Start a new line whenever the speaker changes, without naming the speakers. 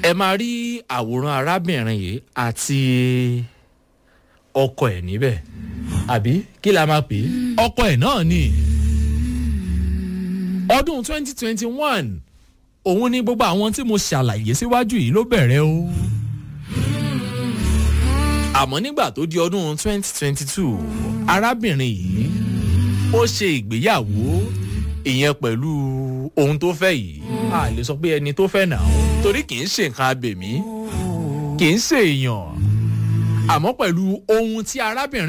ẹ máa rí àwòrán arábìnrin yìí àti ọkọ ẹ̀ níbẹ̀ àbí kí la máa pè é ọkọ ẹ̀ náà ni ọdún twenty twenty one òun ni gbogbo àwọn tí mo ṣàlàyé síwájú yìí ló bẹ̀rẹ̀ o àmọ́ nígbà tó di ọdún twenty twenty two arábìnrin yìí ó ṣe ìgbéyàwó ìyẹn pẹ̀lú ohun tó fẹ́ yìí a lè sọ pé ẹni tó fẹ́ nà ó torí kì í ṣe nǹkan abèmí kì í ṣe èèyàn àmọ́ pẹ̀lú ohun tí arábìnrin.